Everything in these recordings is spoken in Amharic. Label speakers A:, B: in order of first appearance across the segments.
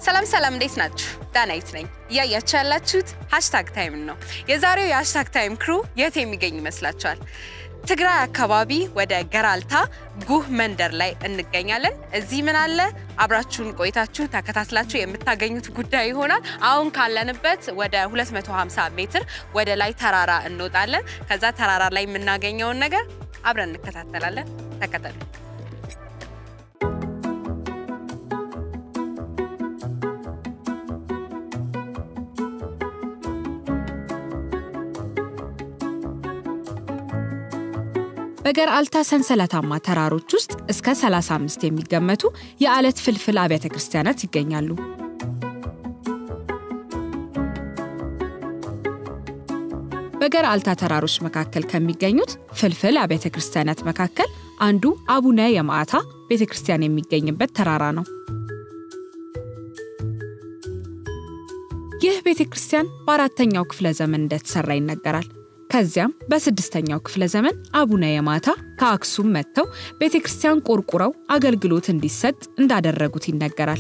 A: ሰላም ሰላም፣ እንዴት ናችሁ? ዳናይት ነኝ። እያያችሁ ያላችሁት ሃሽታግ ታይም ነው። የዛሬው የሃሽታግ ታይም ክሩ የት የሚገኝ ይመስላችኋል? ትግራይ አካባቢ ወደ ገራልታ ጉህ መንደር ላይ እንገኛለን። እዚህ ምን አለ? አብራችሁን ቆይታችሁ ተከታትላችሁ የምታገኙት ጉዳይ ይሆናል። አሁን ካለንበት ወደ 250 ሜትር ወደ ላይ ተራራ እንወጣለን። ከዛ ተራራ ላይ የምናገኘውን ነገር አብረን እንከታተላለን። ተከተሉ። በገርአልታ ሰንሰለታማ ተራሮች ውስጥ እስከ 35 የሚገመቱ የአለት ፍልፍል አብያተ ክርስቲያናት ይገኛሉ። በገርአልታ ተራሮች መካከል ከሚገኙት ፍልፍል አብያተ ክርስቲያናት መካከል አንዱ አቡነ የማዕታ ቤተ ክርስቲያን የሚገኝበት ተራራ ነው። ይህ ቤተ ክርስቲያን በአራተኛው ክፍለ ዘመን እንደተሰራ ይነገራል። ከዚያም በስድስተኛው ክፍለ ዘመን አቡነ የማታ ከአክሱም መጥተው ቤተ ክርስቲያን ቆርቁረው አገልግሎት እንዲሰጥ እንዳደረጉት ይነገራል።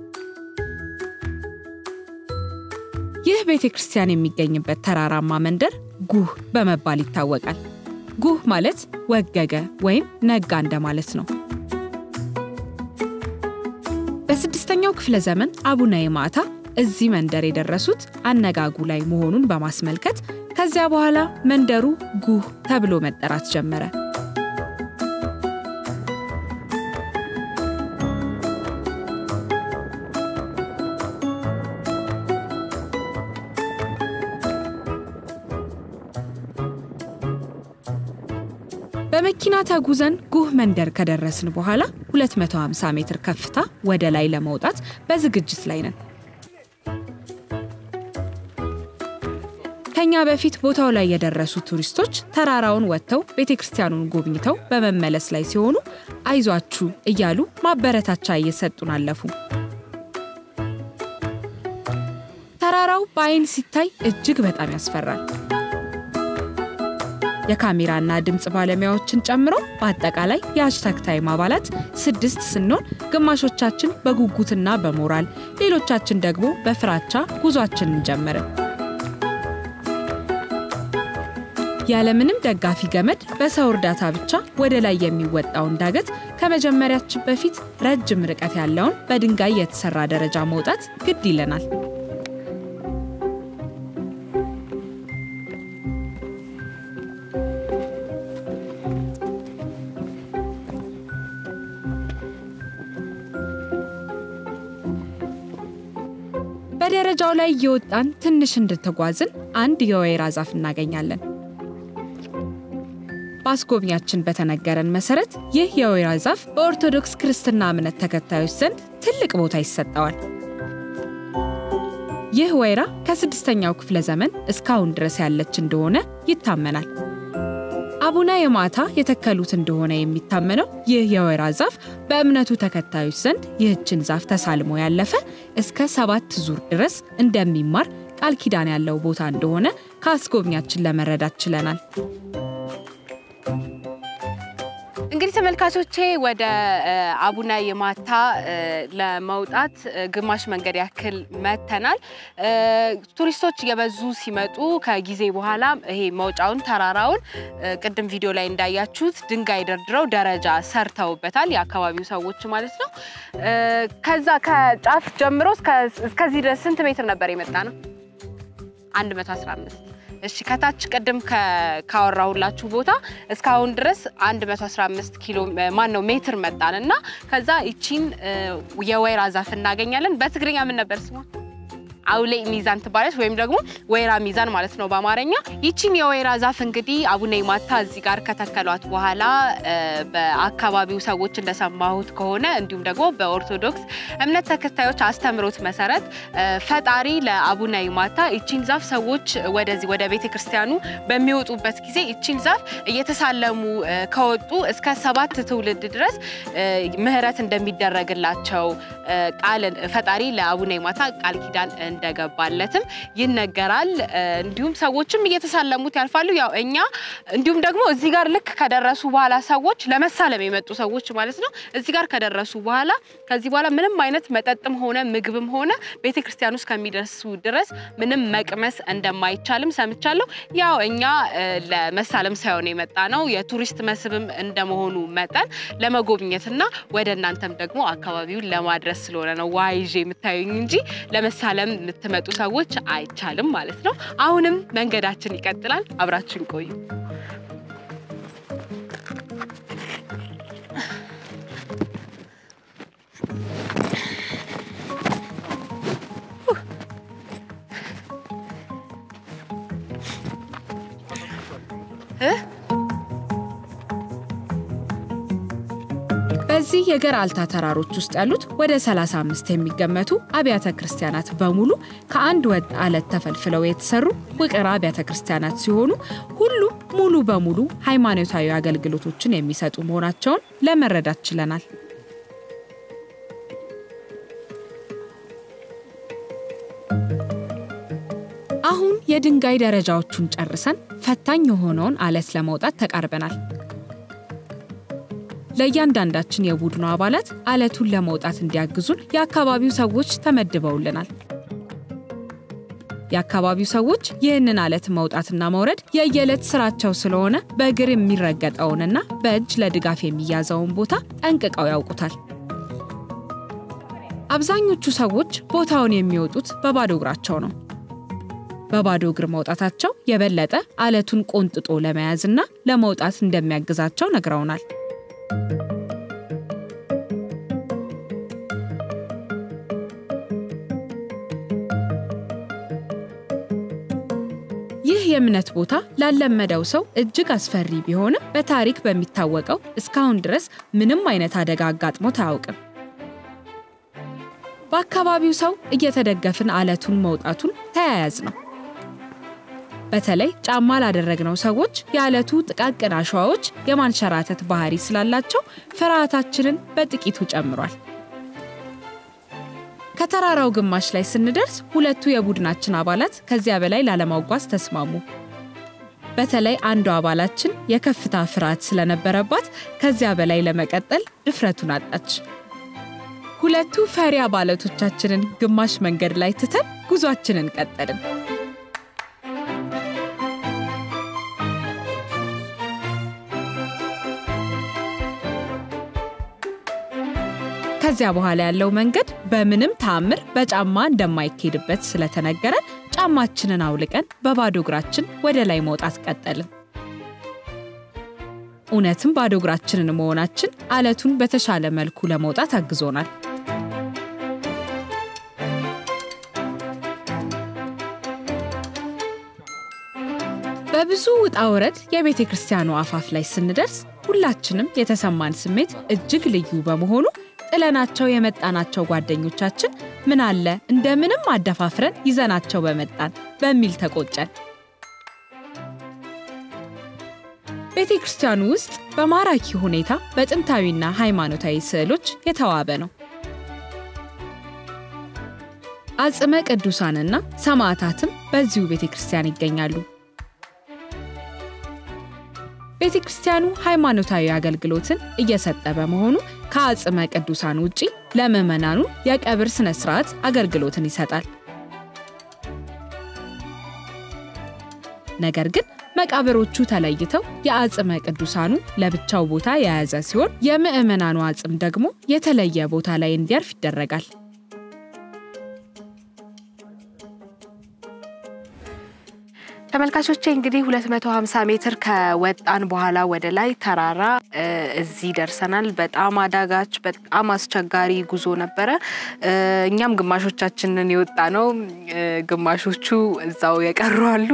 A: ይህ ቤተ ክርስቲያን የሚገኝበት ተራራማ መንደር ጉህ በመባል ይታወቃል። ጉህ ማለት ወገገ ወይም ነጋ እንደማለት ነው። በስድስተኛው ክፍለ ዘመን አቡነ የማታ እዚህ መንደር የደረሱት አነጋጉ ላይ መሆኑን በማስመልከት ከዚያ በኋላ መንደሩ ጉህ ተብሎ መጠራት ጀመረ። በመኪና ተጉዘን ጉህ መንደር ከደረስን በኋላ 250 ሜትር ከፍታ ወደ ላይ ለመውጣት በዝግጅት ላይ ነን። ከኛ በፊት ቦታው ላይ የደረሱ ቱሪስቶች ተራራውን ወጥተው ቤተ ክርስቲያኑን ጎብኝተው በመመለስ ላይ ሲሆኑ አይዟችሁ እያሉ ማበረታቻ እየሰጡን አለፉ። ተራራው በአይን ሲታይ እጅግ በጣም ያስፈራል። የካሜራና ድምፅ ባለሙያዎችን ጨምሮ በአጠቃላይ የሃሽታግ ታይም አባላት ስድስት ስንሆን ግማሾቻችን በጉጉትና በሞራል ሌሎቻችን ደግሞ በፍራቻ ጉዟችንን ጀመርን። ያለምንም ደጋፊ ገመድ በሰው እርዳታ ብቻ ወደ ላይ የሚወጣውን ዳገት ከመጀመሪያችን በፊት ረጅም ርቀት ያለውን በድንጋይ የተሰራ ደረጃ መውጣት ግድ ይለናል። በደረጃው ላይ እየወጣን ትንሽ እንድትጓዝን አንድ የወይራ ዛፍ እናገኛለን። በአስጎብኛችን በተነገረን መሰረት ይህ የወይራ ዛፍ በኦርቶዶክስ ክርስትና እምነት ተከታዮች ዘንድ ትልቅ ቦታ ይሰጠዋል። ይህ ወይራ ከስድስተኛው ክፍለ ዘመን እስካሁን ድረስ ያለች እንደሆነ ይታመናል። አቡነ የማታ የተከሉት እንደሆነ የሚታመነው ይህ የወይራ ዛፍ በእምነቱ ተከታዮች ዘንድ ይህችን ዛፍ ተሳልሞ ያለፈ እስከ ሰባት ዙር ድረስ እንደሚማር ቃል ኪዳን ያለው ቦታ እንደሆነ ከአስጎብኛችን ለመረዳት ችለናል። እንግዲህ ተመልካቾቼ ወደ አቡነ የማታ ለመውጣት ግማሽ መንገድ ያክል መተናል። ቱሪስቶች እየበዙ ሲመጡ ከጊዜ በኋላ ይሄ መውጫውን ተራራውን ቅድም ቪዲዮ ላይ እንዳያችሁት ድንጋይ ደርድረው ደረጃ ሰርተውበታል፣ የአካባቢው ሰዎች ማለት ነው። ከዛ ከጫፍ ጀምሮ እስከዚህ ድረስ ስንት ሜትር ነበር የመጣ ነው? 115 እሺ ከታች ቅድም ካወራሁላችሁ ቦታ እስካሁን ድረስ 115 ኪሎ ማን ነው ሜትር መጣን እና ከዛ ይቺን የወይራ ዛፍ እናገኛለን። በትግርኛ ምን ነበር ስሟ? አውሌ ሚዛን ትባለች ወይም ደግሞ ወይራ ሚዛን ማለት ነው በአማርኛ። ይቺን የወይራ ዛፍ እንግዲህ አቡነ ይማታ እዚህ ጋር ከተከሏት በኋላ በአካባቢው ሰዎች እንደሰማሁት ከሆነ እንዲሁም ደግሞ በኦርቶዶክስ እምነት ተከታዮች አስተምሮት መሰረት ፈጣሪ ለአቡነ ይማታ ይቺን ዛፍ ሰዎች ወደዚህ ወደ ቤተ ክርስቲያኑ በሚወጡበት ጊዜ ይቺን ዛፍ እየተሳለሙ ከወጡ እስከ ሰባት ትውልድ ድረስ ምሕረት እንደሚደረግላቸው ቃል ፈጣሪ ለአቡነ ይማታ ቃል ኪዳን እንደገባለትም ይነገራል። እንዲሁም ሰዎችም እየተሳለሙት ያልፋሉ። ያው እኛ እንዲሁም ደግሞ እዚህ ጋር ልክ ከደረሱ በኋላ ሰዎች ለመሳለም የመጡ ሰዎች ማለት ነው እዚህ ጋር ከደረሱ በኋላ ከዚህ በኋላ ምንም አይነት መጠጥም ሆነ ምግብም ሆነ ቤተ ክርስቲያን ውስጥ ከሚደርሱ ድረስ ምንም መቅመስ እንደማይቻልም ሰምቻለሁ። ያው እኛ ለመሳለም ሳይሆን የመጣ ነው የቱሪስት መስህብም እንደመሆኑ መጠን ለመጎብኘትና ወደ እናንተም ደግሞ አካባቢውን ለማድረስ ስለሆነ ነው ውሃ ይዤ የምታዩኝ እንጂ ለመሳለም የምትመጡ ሰዎች አይቻልም ማለት ነው። አሁንም መንገዳችን ይቀጥላል። አብራችን ቆዩ።
B: በዚህ የገርአልታ ተራሮች ውስጥ ያሉት ወደ 35 የሚገመቱ አብያተ ክርስቲያናት በሙሉ ከአንድ ወጥ አለት ተፈልፍለው የተሰሩ ውቅር አብያተ ክርስቲያናት ሲሆኑ ሁሉም ሙሉ በሙሉ ሃይማኖታዊ አገልግሎቶችን የሚሰጡ መሆናቸውን ለመረዳት ችለናል። አሁን የድንጋይ ደረጃዎቹን ጨርሰን ፈታኝ የሆነውን አለት ለመውጣት ተቃርበናል። ለእያንዳንዳችን የቡድኑ አባላት አለቱን ለመውጣት እንዲያግዙን የአካባቢው ሰዎች ተመድበውልናል። የአካባቢው ሰዎች ይህንን አለት መውጣትና መውረድ የየዕለት ስራቸው ስለሆነ በእግር የሚረገጠውንና በእጅ ለድጋፍ የሚያዘውን ቦታ ጠንቅቀው ያውቁታል። አብዛኞቹ ሰዎች ቦታውን የሚወጡት በባዶ እግራቸው ነው። በባዶ እግር መውጣታቸው የበለጠ አለቱን ቆንጥጦ ለመያዝና ለመውጣት እንደሚያግዛቸው ነግረውናል። ይህ የእምነት ቦታ ላለመደው ሰው እጅግ አስፈሪ ቢሆንም በታሪክ በሚታወቀው እስካሁን ድረስ ምንም አይነት አደጋ አጋጥሞት አያውቅም። በአካባቢው ሰው እየተደገፍን አለቱን መውጣቱን ተያያዝ ነው። በተለይ ጫማ ላደረግነው ሰዎች የአለቱ ጥቃቅን አሸዋዎች የማንሸራተት ባህሪ ስላላቸው ፍርሃታችንን በጥቂቱ ጨምሯል። ከተራራው ግማሽ ላይ ስንደርስ ሁለቱ የቡድናችን አባላት ከዚያ በላይ ላለማጓዝ ተስማሙ። በተለይ አንዱ አባላችን የከፍታ ፍርሃት ስለነበረባት ከዚያ በላይ ለመቀጠል ድፍረቱን አጣች። ሁለቱ ፈሪ አባላቶቻችንን ግማሽ መንገድ ላይ ትተን ጉዟችንን ቀጠልን። ከዚያ በኋላ ያለው መንገድ በምንም ተአምር በጫማ እንደማይኬድበት ስለተነገረን ጫማችንን አውልቀን በባዶ እግራችን ወደ ላይ መውጣት ቀጠልን። እውነትም ባዶ እግራችንን መሆናችን አለቱን በተሻለ መልኩ ለመውጣት አግዞናል። በብዙ ውጣ ውረድ የቤተ ክርስቲያኑ አፋፍ ላይ ስንደርስ ሁላችንም የተሰማን ስሜት እጅግ ልዩ በመሆኑ ጥለናቸው የመጣናቸው ጓደኞቻችን ምን አለ እንደምንም አደፋፍረን ይዘናቸው በመጣን በሚል ተቆጨን። ቤተ ክርስቲያኑ ውስጥ በማራኪ ሁኔታ በጥንታዊና ሃይማኖታዊ ስዕሎች የተዋበ ነው። አጽመ ቅዱሳንና ሰማዕታትም በዚሁ ቤተ ክርስቲያን ይገኛሉ። ቤተ ክርስቲያኑ ሃይማኖታዊ አገልግሎትን እየሰጠ በመሆኑ ከአጽመ ቅዱሳን ውጪ ለምዕመናኑ የቀብር ስነ ስርዓት አገልግሎትን ይሰጣል። ነገር ግን መቃብሮቹ ተለይተው የአጽመ ቅዱሳኑ ለብቻው ቦታ የያዘ ሲሆን የምዕመናኑ አጽም ደግሞ የተለየ ቦታ ላይ እንዲያርፍ ይደረጋል።
A: ተመልካቾቼ እንግዲህ 250 ሜትር ከወጣን በኋላ ወደ ላይ ተራራ እዚህ ደርሰናል። በጣም አዳጋች፣ በጣም አስቸጋሪ ጉዞ ነበረ። እኛም ግማሾቻችንን የወጣ ነው፣ ግማሾቹ እዛው የቀሩ አሉ።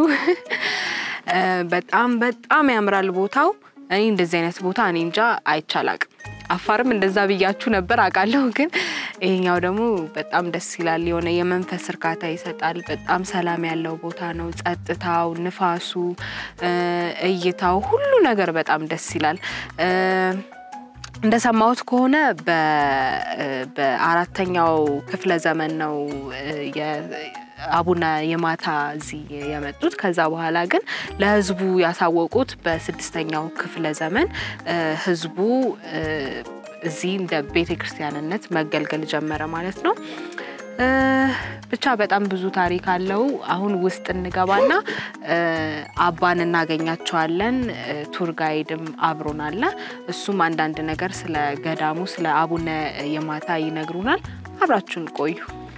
A: በጣም በጣም ያምራል ቦታው። እኔ እንደዚህ አይነት ቦታ እኔ እንጃ አይቻላቅም። አፋርም እንደዛ ብያችሁ ነበር አውቃለሁ። ግን ይሄኛው ደግሞ በጣም ደስ ይላል። የሆነ የመንፈስ እርካታ ይሰጣል። በጣም ሰላም ያለው ቦታ ነው። ጸጥታው፣ ንፋሱ፣ እይታው፣ ሁሉ ነገር በጣም ደስ ይላል። እንደሰማሁት ከሆነ በአራተኛው ክፍለ ዘመን ነው አቡነ የማታ እዚህ የመጡት። ከዛ በኋላ ግን ለህዝቡ ያሳወቁት በስድስተኛው ክፍለ ዘመን እ፣ ህዝቡ እ፣ እዚህ እንደ ቤተ ክርስቲያንነት መገልገል ጀመረ ማለት ነው። እ፣ ብቻ በጣም ብዙ ታሪክ አለው። አሁን ውስጥ እንገባና እ፣ አባን እናገኛቸዋለን። እ፣ ቱር ጋይድም አብሮን አለ። እሱም አንዳንድ ነገር ስለ ገዳሙ ስለ አቡነ የማታ ይነግሩናል። አብራችሁን ቆዩ።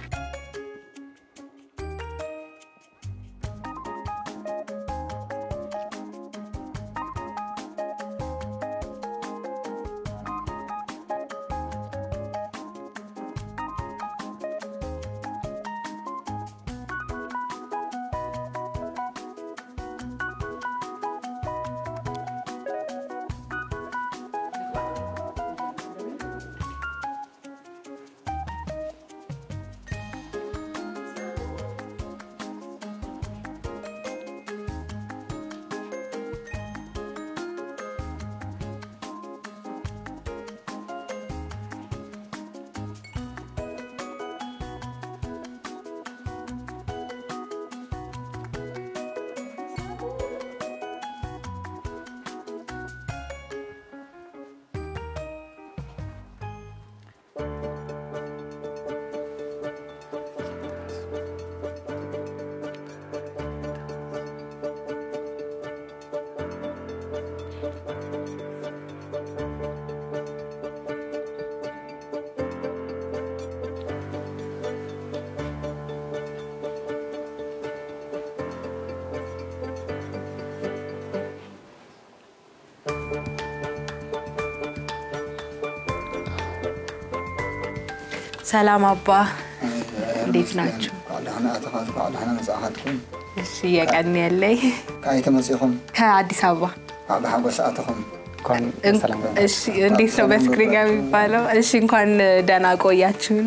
A: ሰላም አባ፣ እንዴት ናችሁ?
C: ባዕልህና ኣተኻት ባዕልህና መፅእኻትኩም
A: እሺ የቀን ያለይ
C: ካይተ መፂኹም
A: ከአዲስ አበባ
C: ባዕሊ ሓጎስ ኣተኹም
D: እንኳን በሰላም ገባ።
A: እሺ፣ እንዴት ነው በትግርኛ የሚባለው? እሺ፣ እንኳን ደህና ቆያችሁን።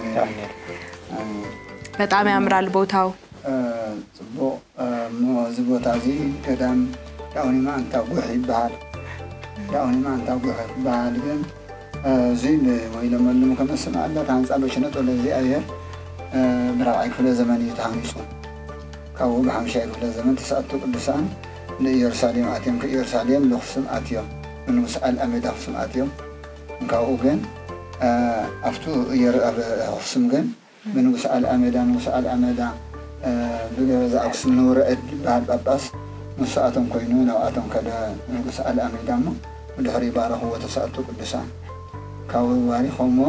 A: በጣም ያምራል ቦታው።
C: ፅቡቅ እሞ እዚ ቦታ እዚ ገዳም ዳኡኒማ እንታ ጉሕ ይበሃል ዳኡኒማ እንታ ጉሕ ይበሃል ግን እዚ ወይለመልሙ ከመስል ኣለት ሃንፃ በሽነጦ ለእግዚአብሔር ብራብዓይ ክፍለ ዘመን እዩ ተሃኒፁ ካብኡ ብሓምሻይ ክፍለ ዘመን ተሰኣቱ ቅዱሳን ንኢየሩሳሌም ኣትዮም ከኢየሩሳሌም ንክሱም ኣትዮም ንንጉስ ኣልኣሜዳ ክሱም ኣትዮም ካብኡ ግን ኣብቱ ኣብ ኣክሱም ግን ብንጉስ ኣልኣሜዳ ንጉስ ኣልኣሜዳ ብገዛ ኣክሱም ንውረአድ ዝበሃል ጳጳስ ንስኣቶም ኮይኑ ናብኣቶም ከደ ንጉስ ኣልኣሜዳ እሞ ብድሕሪ ባረኽዎ ተሰኣቱ ቅዱሳን ካብኡ ባሪኾሞ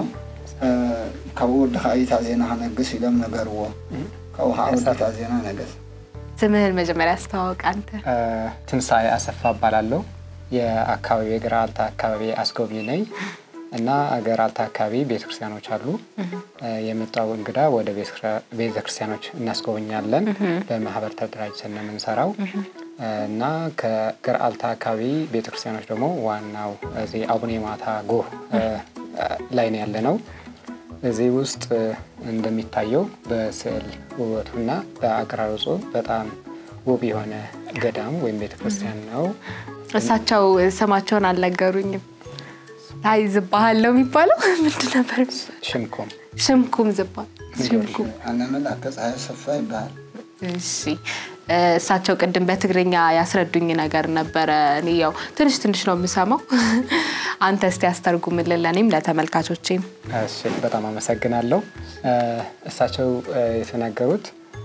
C: ካብኡ ወድኻ እይታ ዜና ክነግስ ኢሎም ነገርዎ ካብኡ ከዓ ወድታ ዜና ነገስ
A: ስምህን መጀመሪያ አስተዋወቅ አንተ።
D: ትንሣኤ አሰፋ እባላለሁ። የአካባቢ የገራልታ አካባቢ አስጎብኝ ነኝ እና ገራልታ አካባቢ ቤተክርስቲያኖች አሉ። የመጣው እንግዳ ወደ ቤተክርስቲያኖች እናስጎበኛለን። በማህበር ተደራጅተን ነው የምንሰራው እና ከገራልታ አካባቢ ቤተክርስቲያኖች ደግሞ ዋናው እዚህ አቡነ ማታ ጎህ ላይ ነው ያለ ነው። እዚህ ውስጥ እንደሚታየው በስዕል ውበቱና በአቀራረጹ በጣም ውብ የሆነ ገዳም ወይም ቤተክርስቲያን ነው።
A: እሳቸው ስማቸውን አልነገሩኝም። ታይ ዝባሃል ነው የሚባለው ምንድን ነበር?
D: ሽምኮም
A: ሽምኩም ዝባል ሽምኩም።
C: ኣነ መልኣከ ፀሓይ ሰፋ ይበሃል
A: እሺ እሳቸው ቅድም በትግርኛ ያስረዱኝ ነገር ነበረ። እኔ ያው ትንሽ ትንሽ ነው የምሰማው። አንተ እስቲ ያስተርጉምልን ለእኔም ለተመልካቾቼም።
D: እሺ፣ በጣም አመሰግናለሁ። እሳቸው የተናገሩት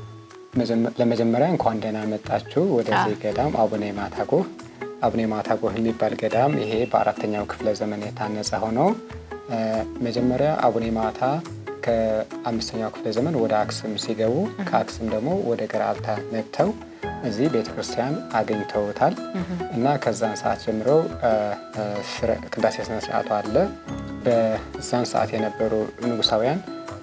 D: ለመጀመሪያ እንኳን ደህና መጣችሁ ወደዚህ ገዳም አቡነ ማታ ጎህ። አቡነ ማታ ጎህ የሚባል ገዳም ይሄ በአራተኛው ክፍለ ዘመን የታነጸ ሆኖ መጀመሪያ አቡነ ማታ ከአምስተኛው ክፍለ ዘመን ወደ አክሱም ሲገቡ ከአክሱም ደግሞ ወደ ገራልታ መጥተው እዚህ ቤተክርስቲያን አገኝተውታል እና ከዛን ሰዓት ጀምሮ ቅዳሴ ስነ ስርዓቱ አለ። በዛን ሰዓት የነበሩ ንጉሳውያን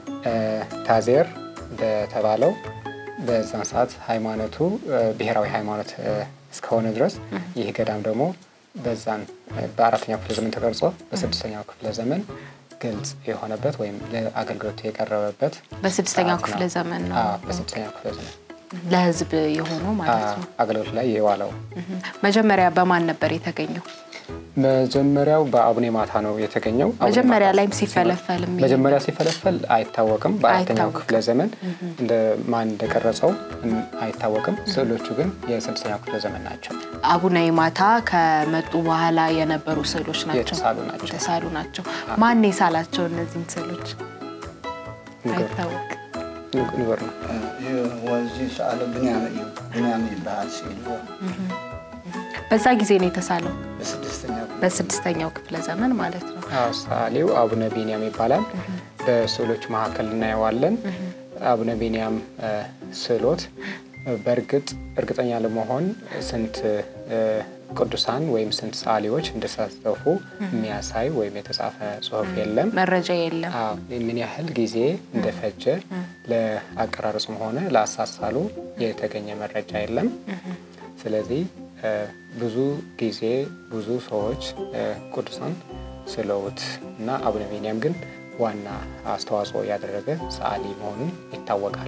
D: ታዜር በተባለው በዛን ሰዓት ሃይማኖቱ ብሔራዊ ሃይማኖት እስከሆነ ድረስ ይህ ገዳም ደግሞ በዛን በአራተኛው ክፍለ ዘመን ተቀርጾ በስድስተኛው ክፍለ ዘመን ግልጽ የሆነበት ወይም ለአገልግሎት የቀረበበት
A: በስድስተኛው ክፍለ ዘመን ነው
D: በስድስተኛው ክፍለ ዘመን
A: ለህዝብ የሆነው ማለት ነው።
D: አገልግሎት ላይ የዋለው
A: መጀመሪያ በማን ነበር የተገኘው?
D: መጀመሪያው በአቡነ ማታ ነው የተገኘው። አቡነ
A: መጀመሪያ
D: ማታ
A: ላይም ሲፈለፈል የሚል-
D: መጀመሪያ ሲፈለፈል አይታወቅም። በአራተኛው
A: አይታወቅም።
D: ክፍለ ዘመን እንደ ማን እንደቀረጸው እም- አይታወቅም። ስዕሎቹ ግን የስድስተኛው ክፍለ ዘመን ናቸው።
A: አቡነ ማታ ከመጡ በኋላ የነበሩ ስዕሎች ናቸው፣
D: የተሳሉ ናቸው።
A: የተሳሉ ናቸው። ማን የሳላቸው እነዚህን ስዕሎች
D: ንገሩ
A: አይታወቅም።
D: ንግ- ንገሩ ነው።
C: ወዚ ሰአለ ብንያም እዩ ብንያም ይበሃል ስኢሉ
A: በዛ ጊዜ ነው የተሳለው፣
C: በስድስተኛ
A: በስድስተኛው ክፍለ ዘመን ማለት ነው።
D: አዎ፣ ሰዓሊው አቡነ ቢንያም ይባላል። በስዕሎች መካከል እናየዋለን። አቡነ ቢንያም እ፣ ስዕሎት እ፣ በእርግጥ እርግጠኛ ለመሆን ስንት እ፣ ቅዱሳን ወይም ስንት ሰዓሊዎች እንደተሳተፉ የሚያሳይ ወይም የተጻፈ ጽሑፍ የለም።
A: መረጃ የለም።
D: አዎ፣ ምን ያህል ጊዜ እንደፈጀ ለአቀራረጹም ሆነ ለአሳሳሉ የተገኘ መረጃ የለም። ስለዚህ እ፣ ብዙ ጊዜ ብዙ ሰዎች እ፣ ቅዱሳን ስለውት እና አቡነ ቢንያም ግን ዋና አስተዋጽኦ ያደረገ ሰዓሊ መሆኑን ይታወቃል።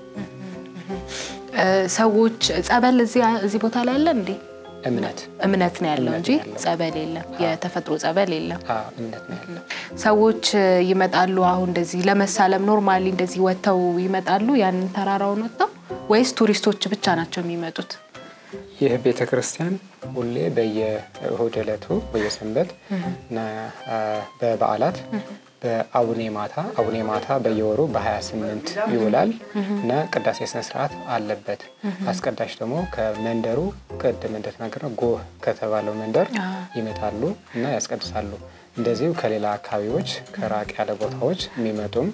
A: እ፣ ሰዎች ጸበል እዚህ እዚህ ቦታ ላይ አለ እንዴ?
D: እምነት
A: እምነት ነው ያለው
D: እምነት
A: እንጂ
D: ነው ያለው።
A: ጸበል የለም። የተፈጥሮ ጸበል የለም።
D: አዎ፣ እምነት ነው ያለው።
A: ሰዎች እ፣ ይመጣሉ። አሁን እንደዚህ ለመሳለም ኖርማሊ እንደዚህ ወጥተው ይመጣሉ ያንን ተራራውን ወጥተው ወይስ ቱሪስቶች ብቻ ናቸው የሚመጡት?
D: ይህ ቤተ ክርስቲያን ሁሌ በየእሁድ ዕለቱ በየሰንበት እና አ፣ በበዓላት በአቡኔ ማታ አቡኔ ማታ በየወሩ በ28 ይውላል እና ቅዳሴ ስነ ስርዓት አለበት። አስቀዳሽ ደግሞ ከመንደሩ ቅድም እንደተናገረው ጎህ ከተባለው መንደር ይመጣሉ እና ያስቀድሳሉ። እንደዚሁ ከሌላ አካባቢዎች ከራቅ ያለ ቦታዎች የሚመጡም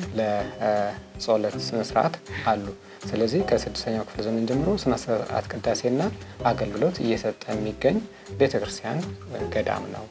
D: ለጸሎት ስነስርዓት አሉ። ስለዚህ ከስድስተኛው ክፍለ ዘመን ጀምሮ ስነ ስርዓት ቅዳሴና አገልግሎት እየሰጠ የሚገኝ ቤተክርስቲያን ገዳም ነው።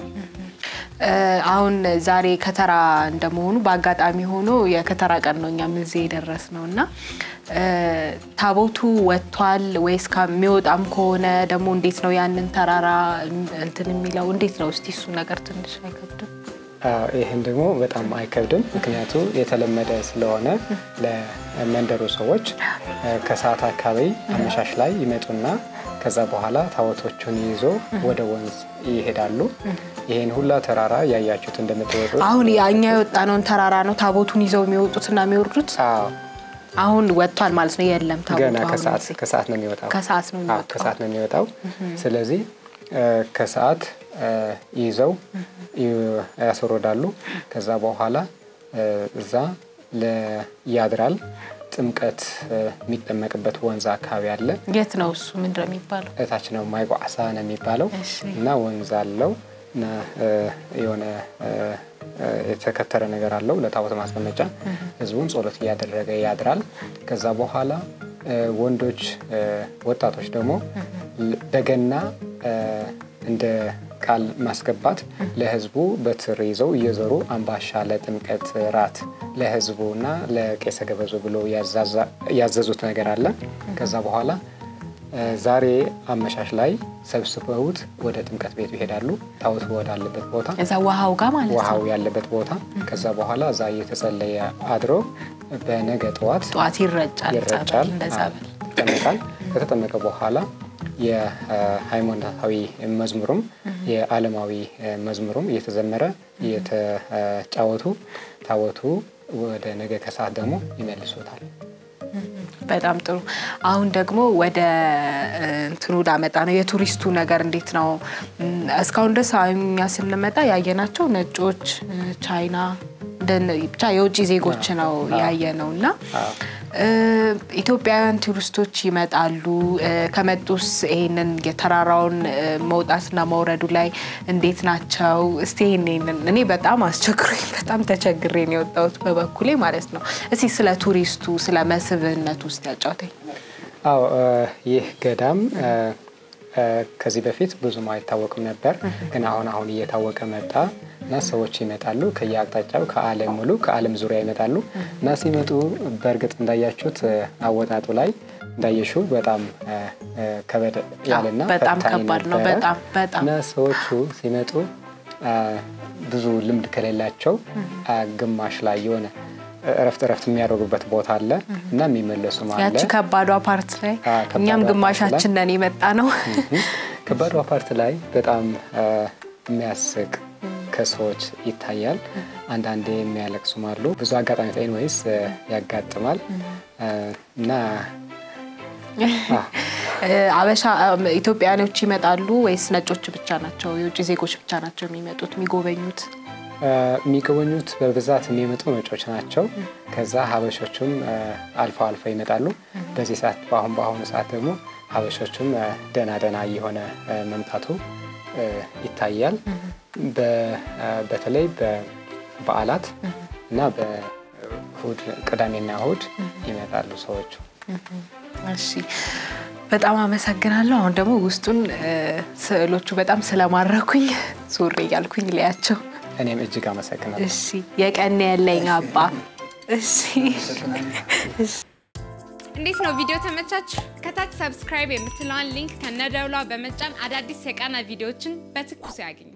A: እ፣ አሁን ዛሬ ከተራ እንደመሆኑ በአጋጣሚ ሆኖ የከተራ ቀን ነው እኛም እዚህ የደረስ ነው እና እ፣ ታቦቱ ወጥቷል ወይስ ከሚወጣም ከሆነ ደግሞ እንዴት ነው ያንን ተራራ እንትን የሚለው እንዴት ነው? እስቲ እሱ ነገር ትንሽ አይከብድም?
D: አዎ፣ ይህን ደግሞ በጣም አይከብድም። ምክንያቱ የተለመደ ስለሆነ ለመንደሩ ሰዎች እ፣ ከሰዓት አካባቢ አመሻሽ ላይ ይመጡና ከዛ በኋላ ታቦቶቹን ይዞ ወደ ወንዝ ይሄዳሉ። ይህን ሁላ ተራራ ያያችሁት እንደምትወጡት
A: አሁን እኛ የወጣነውን ተራራ ነው ታቦቱን ይዘው የሚወጡትና የሚወርዱት።
D: አዎ፣
A: አሁን ወጥቷል ማለት ነው። የለም ታቦቱ
D: ገና
A: አሁን
D: ከሰዓት
A: እዚህ።
D: ከሰዓት ነው የሚወጣው።
A: ከሰዓት ነው
D: አዎ፣
A: የሚወጣው።
D: ከሰዓት ነው የሚወጣው። ስለዚህ እ፣ ከሰዓት እ፣ ይዘው ይ- ያስወርዳሉ። ከዛ በኋላ እ፣ እዛ ለ- ያድራል። ጥምቀት እ፣ የሚጠመቅበት ወንዝ አካባቢ አለ።
A: የት ነው እሱ? ምንድን ነው የሚባለው?
D: እታች ነው ማይቋሳ ነው የሚባለው
A: እሺ።
D: እና ወንዝ አለው እና እ፣ የሆነ እ፣ እ፣ የተከተረ ነገር አለው ለታቦት ማስቀመጫ። ህዝቡን ጸሎት እያደረገ ያድራል። ከዛ በኋላ እ፣ ወንዶች እ፣ ወጣቶች ደግሞ ል- በገና እ፣ እንደ ቃል ማስገባት ለህዝቡ በትር ይዘው እየዞሩ አምባሻ ለጥምቀት ራት ለህዝቡ እና ለቄሰ ገበዞ ብሎ ያዛዛ- ያዘዙት ነገር አለ። ከዛ በኋላ እ፣ ዛሬ አመሻሽ ላይ ሰብስበውት ወደ ጥምቀት ቤቱ ይሄዳሉ። ታቦት ወዳለበት ቦታ
A: እዛ ውሃው ጋር ማለት
D: ውሃው
A: ነው።
D: ያለበት ቦታ። ከዛ በኋላ እዛ እየተጸለየ አድሮ በነገ ጠዋት
A: ጠዋት ይረጫል።
D: ይረጫል፣
A: ጸበል እንደ ጸበል
D: ይጠመቃል። ከተጠመቀ በኋላ የሃይማኖታዊ መዝሙሩም የዓለማዊ መዝሙሩም እየተዘመረ እየተጫወቱ ታቦቱ ወደ ነገ ከሰዓት ደግሞ ይመልሱታል።
A: በጣም ጥሩ። አሁን ደግሞ ወደ እ፣ እንትኑ ላመጣ ነው። የቱሪስቱ ነገር እንዴት ነው? እም፣ እስካሁን ድረስ እኛ ስንመጣ ያየናቸው ነጮች፣ እ፣ ቻይና እንደነ- ብቻ የውጭ ዜጎች ነው ያየ ነው እና እ፣ ኢትዮጵያውያን ቱሪስቶች ይመጣሉ። እ፣ ከመጡስ ይሄንን የተራራውን እ፣ መውጣትና መውረዱ ላይ እንዴት ናቸው? እስቲ ይሄንን እኔ በጣም አስቸግሮኝ በጣም ተቸግሬ ነው የወጣሁት በበኩሌ ማለት ነው። እስቲ ስለ ቱሪስቱ ስለ መስህብነቱ ውስጥ ያጫውተኝ።
D: አዎ እ፣ ይህ ገዳም እ፣ እ፣ ከዚህ በፊት ብዙም አይታወቅም ነበር፣ ግን አሁን አሁን እየታወቀ መጣ እና ሰዎች ይመጣሉ ከየአቅጣጫው ከዓለም ሙሉ ከዓለም ዙሪያ ይመጣሉ እና ሲመጡ በእርግጥ እንዳያችሁት እ፣ አወጣጡ ላይ እንዳየሽው በጣም እ፣ እ፣ ከበድ ያለና
A: በጣም
D: ፈታኝ
A: ከባድ ነው።
D: ነበረ።
A: በጣም በጣም
D: እና ሰዎቹ ሲመጡ አ፣ ብዙ ልምድ ከሌላቸው አ፣ ግማሽ ላይ የሆነ እረፍት እረፍት የሚያደርጉበት ቦታ አለ እና የሚመለሱም አለ።
A: ያቺ ከባዷ ፓርት ላይ
D: አዎ፣ ከባዷ
A: እኛም
D: ፓርት
A: ግማሻችን ነን የመጣ ነው።
D: ከባዷ ፓርት ላይ በጣም አ፣ የሚያስቅ ከሰዎች ይታያል። አንዳንዴ የሚያለቅሱም አሉ። ብዙ አጋጣሚ ኤንዌይስ ያጋጥማል አ፣ እና አ፣
A: እ፣ አበሻ እም፣ ኢትዮጵያኖች ይመጣሉ ወይስ ነጮች ብቻ ናቸው? የውጭ ዜጎች ብቻ ናቸው የሚመጡት የሚጎበኙት?
D: አ፣ የሚጎበኙት በብዛት የሚመጡ ነጮች ናቸው። ከዛ ሀበሾቹም አ፣ አልፎ አልፎ ይመጣሉ። በዚህ ሰዓት በአሁን በአሁኑ ሰዓት ደግሞ ሀበሾቹም አ፣ ደህና ደህና እየሆነ አ፣ መምጣቱ አ፣ ይታያል። በ- አ፣ በተለይ በበዓላት እና በእሁድ ቅዳሜና እሁድ ይመጣሉ ሰዎቹ።
A: እሺ በጣም አመሰግናለሁ። አሁን ደግሞ ውስጡን እ፣ ስዕሎቹ በጣም ስለማረኩኝ ዞር እያልኩኝ ሊያቸው።
D: እኔም እጅግ አመሰግናለሁ።
A: እሺ የቀን ያለኝ አባ። እሺ
B: እንዴት ነው ቪዲዮ ተመቻችሁ? ከታች ሰብስክራይብ የምትለዋን ሊንክ ከነደውሏ በመጫን አዳዲስ የቃና ቪዲዮዎችን በትኩስ ያግኙ።